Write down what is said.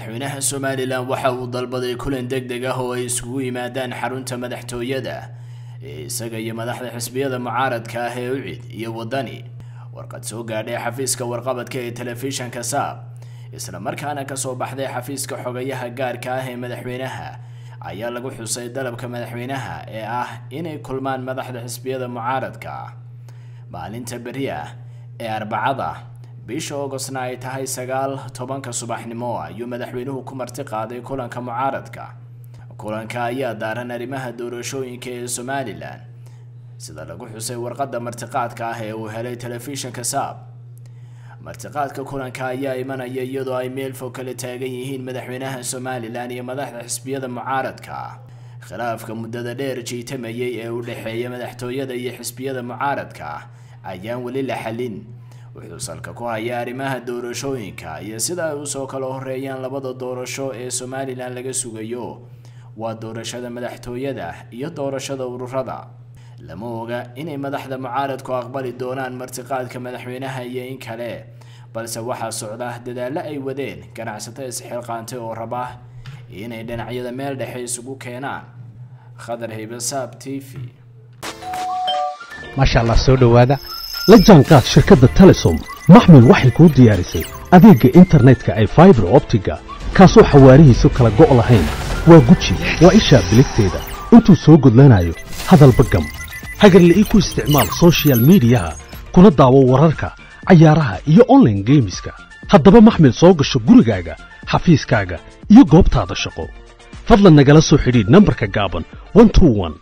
madaxweynaha somalilan waxa uu dalbaday kulan deg deg ah oo ay isugu yimaadaan xarunta madaxtooyada ee isaga iyo madaxda xisbiyada mucaaradka ah ee ucid iyo wadani warqad soo gaadhay xafiiska warqabadka ee telefishanka saab isla markaana kasoo baxday xafiiska xogayaha gaarka ah ee madaxweynaha ayaa lagu xusay dalabka madaxweynaha ee ah inay kulmaan madaxda xisbiyada mucaaradka ah maalinta beri ah ee arbacada bisha ogostna ay tahay sagaal tobanka subaxnimo ayuu madaxweynuhu ku marti qaaday kulanka mucaaradka kulanka ayaa daaran arrimaha doorashooyinka ee somalilan sida lagu xusay warqadda martiqaadka ah ee uu helay telefishinka saab martiqaadka kulanka ayaa imanaya iyadoo ay meel fog kala taagan yihiin madaxweynaha somalilan iyo madaxda xisbiyada mucaaradka ah khilaafka muddada dheer jiitamayay ee u dhexeeya madaxtooyada iyo xisbiyada mucaaradka ah ayaan weli la xalin wuxuu salka ku hayaa arrimaha doorashooyinka iyo sida ay usoo kala horeeyaan labada doorasho ee somalilan laga sugayo waa doorashada madaxtooyada iyo doorashada ururada lama oga inay madaxda mucaaradku aqbali doonaan martiqaadka madaxweynaha iyo in kale balse waxaa socda dadaallo ay wadeen ganacsato isxilqaantay oo raba inay dhinacyada meel dhexe isugu keenaan khadar haybasaab t v maasha allah soo dhowaada la jaanqaad shirkadda telesom maxmil waxay kuu diyaarisay adeegga internetka ay faibar optiga kaasoo xawaarihiisu kala go' lahayn waa guji waa ishaa biligteeda intuu soo gudlanayo hadalba gam hagarle ii ku isticmaal sochial midiyaha kuna daawo wararka cayaaraha iyo onlaine geemiska haddaba maxmil soo gasho gurigaaga xafiiskaaga iyo goobtaada shaqo fadlan nagala soo xidhiidh nambarka gaaban